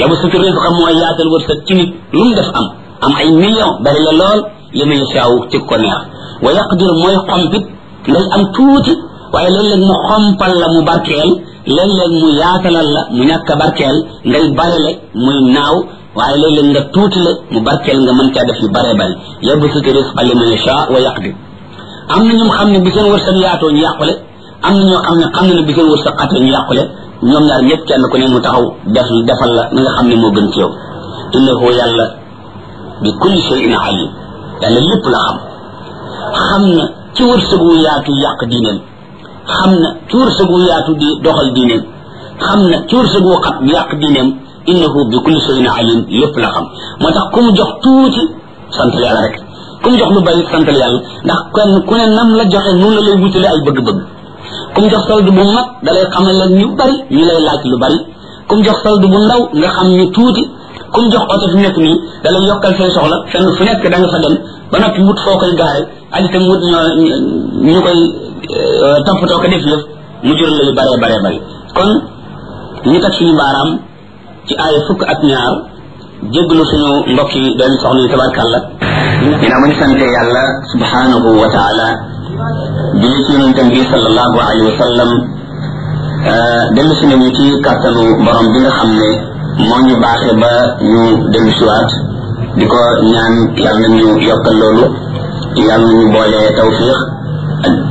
yabu sutu risqa mooy yaatal wërsëg ci nit lu mu def am am ay million bari la lool li ma yasaaw ci ko neex wa yaqdir mooy xompit ngay am tuuti waaye léeg-léeg mu xompal la mu barkeel léeg-léeg mu yaatalal la mu ñàkk a barkeel ngay barele muy naaw waaye léeg-léeg nga tuuti la mu barkeel nga mën caa def yu bare bari yabu sutu risqa li ma yasaa wa yaqdir am na ñoom xam ne bi seen wërsëg yaatoo ñu yàqule am na ñoo xam ne xam ne ne bi seen wërsëg xatee ñu yàqule ñoom ñaar ñëpp kenn ku ne mu taxaw def defal la na nga xam ne moo gën ci yow innahu yàlla bi kulli shay'in alim yàlla lépp la xam xam na ci wërsëg wu yaatu yàq diineem xam na ci wërsëg wu yaatu di doxal diineem xam na ci wërsëg wu xat yàq diineem innahu bi kulli shay'in alim lépp la xam moo tax ku mu jox tuuti sant yàlla rek ku mu jox lu bari santal yàlla ndax kenn ku ne nam la joxe noonu la lay wutale ay bëgg-bëgg ku mu jox solde bu mag da lay xamal leen ñu bari ñu lay laaj lu bari ku mu jox solde bu ndaw nga xam ñu tuuti ku mu jox oto fi nekk nii da lay yokkal say soxla fenn fu nekk da nga fa dem ba noppi wut foo koy gaare ak itam wut ñoo ñu koy toppatoo ko def yëf mu jural la yu bare bare bari kon ñu teg suñu baaraam ci aaya fukk ak ñaar jéglu suñu mbokk yi doon soxna yi tabarkàlla dina ma ñu sante yàlla subhanahu wa taala julli ci yonentam bi sallallahu alayhi wa sallam dellu si nañu ci kàttanu borom bi nga xam ne moo ñu baaxee ba ñu dellu siwaat di ko ñaan yàlla nañu yokkal loolu yàlla nañu boole tawfiq ak